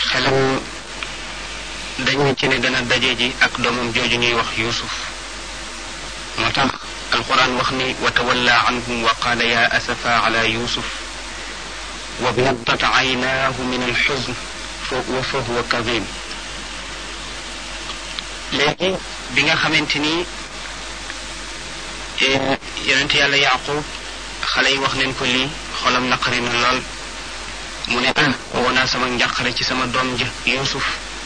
xelam dañu ci ne dana daje ji ak doomam jooju ñuy wax yusuf moo tax alquran wax ni wa tawalla anhum wa qaala ya asafa ala yusuf wa biyaddat aynaahu min alxuzn wa fa huwa kadim léegi bi nga xamante ni yonent yàlla yaqub xale yi wax neen ko lii xolam naqari na lool mu ne ah woo naa sama njàqare ci sama doom ja yusuf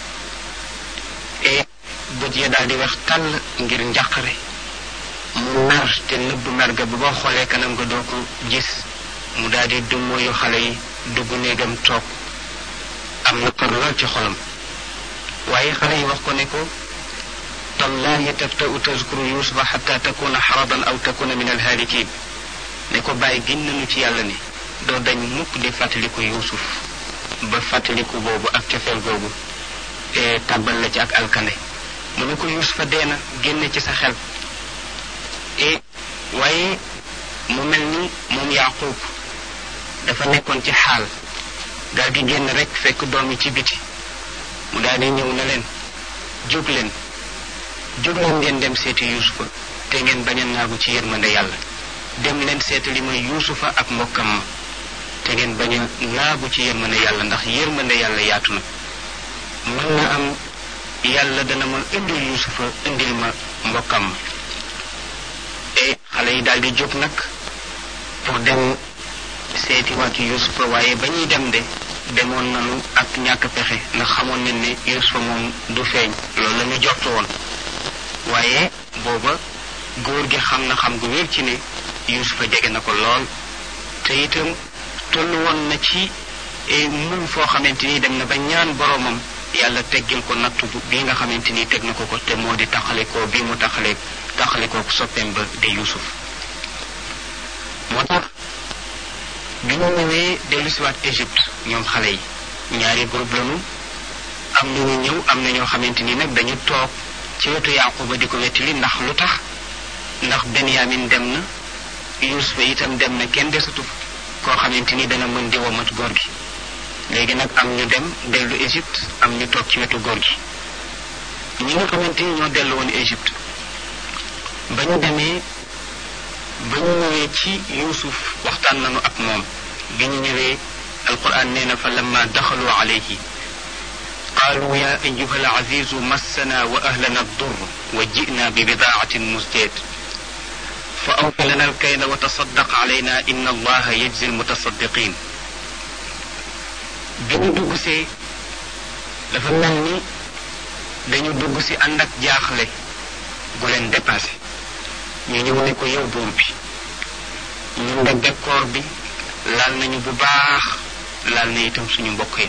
e bët ya daal di wex tàll ngir njàqare mu mer te nëbb mer ga ba boo xoolee kanam nga doo ko gis mu daal di dummóoyu xale yi dugg néegam toog am naqar lool ci xolam waaye xale yi wax ko ne ko tallahi tabta'u tazkuru yusufa xatta takuna xaradan aw takuna min alhaalikin ne ko bàyyi gin nañu ci yàlla ne doo dañ mukk di fàttaliku yusuf ba fàttaliku boobu ak cofeel googu tàbbal la ci ak alkande mu ne ko yusufa dee na génne ci sa xel e waaye mu mel ni moom yaqub dafa nekkoon ci xaal daal di génn rek fekk doom yi ci biti mu daal di ñëw na leen jóg leen jóg leen ngeen dem seeti yusufa te ngeen bañ a naagu ci yërmande yàlla dem leen seetali ma yuusufa ak mbokkam ma te ngeen bañ a naagu ci yërmande yàlla ndax yërmande yàlla yaatu na mën na am yàlla dana ma indil yuusufa indil ma mbokkam ma e xale yi daal di jóg nag pour dem seeti waat yuusufa waaye ba ñuy dem de demoon nañu ak ñàkk pexe ndax xamoon nañ ne yuusufa moom du feeñ loolu la ñu jortu woon waaye booba góor gi xam na xam gu wér ci ne yusufa jege na ko lool te itam tollu woon na ci muñ foo xamante ni dem na ba ñaan boromam yàlla teggil ko nattu bi nga xamante ni teg na ko ko te moo di taxalikoo bi mu taxale taxalikoo soppeem ba di yusuf moo tax bi ñu ñëwee dellusiwaat Égypte ñoom xale yi ñaari groupe lañu am na ñu ñëw am na ñoo xamante ni nag dañu toog ci wetu Yaquba di ko wettili ndax lu tax ndax Benyamin dem na Yuusufa itam dem na kenn desatu koo xamante ni dana mën di womat góor gi léegi nag am ñu dem dellu Égypte am ñu toog ci wetu góor gi ñi nga xamante ni ñoo dellu woon Égypte ba ñu demee ba ñu ñëwee ci Yuusuf waxtaan nañu ak moom bi ñu ñëwee alquran nee na fa lamma daxalu alayhi qaalu ya ayuha alazizu massana wa ahlana addur wa ji'na bi bidaatin musjad fa awfi lana alkayla wa tasaddaq alayna inna allaha yajzi almutasaddiqin bi ñu dugg see dafa mel ni dañu dugg si ànd ak jaaxle gu leen dépassé ñu ñëw ne ko yow buur bi ñun de bekkoor bi laal nañu bu baax laal na itam suñu mbokk yi